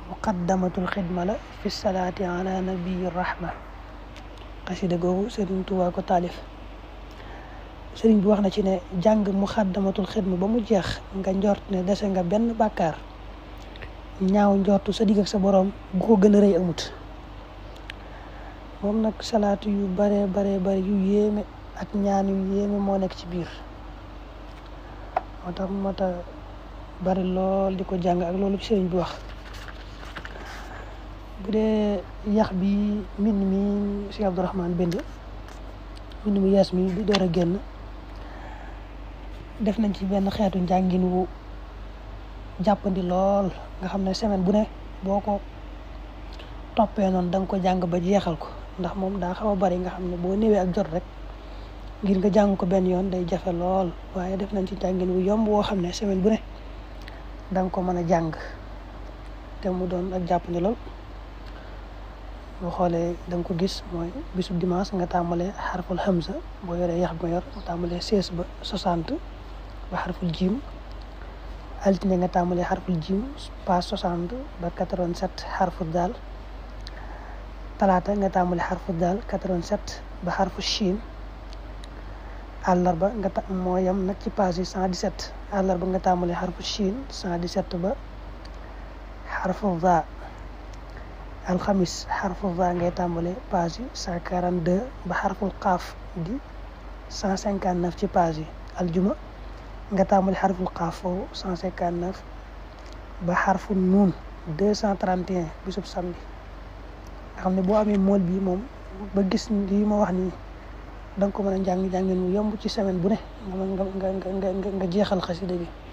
muqaddamatul xidma la fi salaati ala nabii rahma xasida googu sëriñ Tuubaa ko taalif sëriñ bi wax na ci ne jàng muqaddamatul xidma ba mu jeex nga njort ne dese nga benn bàkkaar ñaaw njortu sa digg ak sa boroom bu ko gën a rëy amut moom nag salaatu yu bare bare bare yu yéeme ak ñaan yu yéeme moo nekk ci biir moo tax moo tax bari lool di ko jàng ak loolu sëriñ bi wax bu dee yax bi mbind mi si Abdourahman bind mbind mu yees mi bi door a génn def nañ ci benn xeetu njàngin wu jàppandi lool nga xam ne semaine bu ne boo ko toppee noonu da nga ko jàng ba jeexal ko ndax moom daa xaw a bari nga xam ne boo néewee ak jot rek ngir nga jàng ko benn yoon day jafe lool waaye def nañ ci njàngin wu yomb woo xam ne semaine bu ne da nga ko mën a jàng te mu doon ak jàppandi lool boo xoolee da nga ko gis mooy bisu dimanche nga tàmbalee xarful hamza boo yoree yax bi nga yor nga tàmbalee seize ba soixante ba xarful jiim altine nga tàmbalee xarful jiim pas soixante ba quatre-vingt-sept xarful daal talaata nga tàmbalee xarful daal quatre-vingt-sept ba xarful chiin àllarba nga ta moo yem nag ci page yi cent dix-sept àllarba nga tàmbalee xarful chiin cent dix-sept ba xarful va alxamis xarful va ngay tàmbale page yi cent quarante deux ba xarful xaaf di cent cinquante neuf ci page yi aljuma nga tàmbale xarful xaaf foofu cent cinquante neuf ba xarful nuun deux cent trente et un bisub samedi nga xam ne boo amee mool bii moom ba gis lii ma wax nii da nga ko mën a jàng jàngin mu yomb ci semaine bu ne nga nga nga nga nga jeexal xasida bi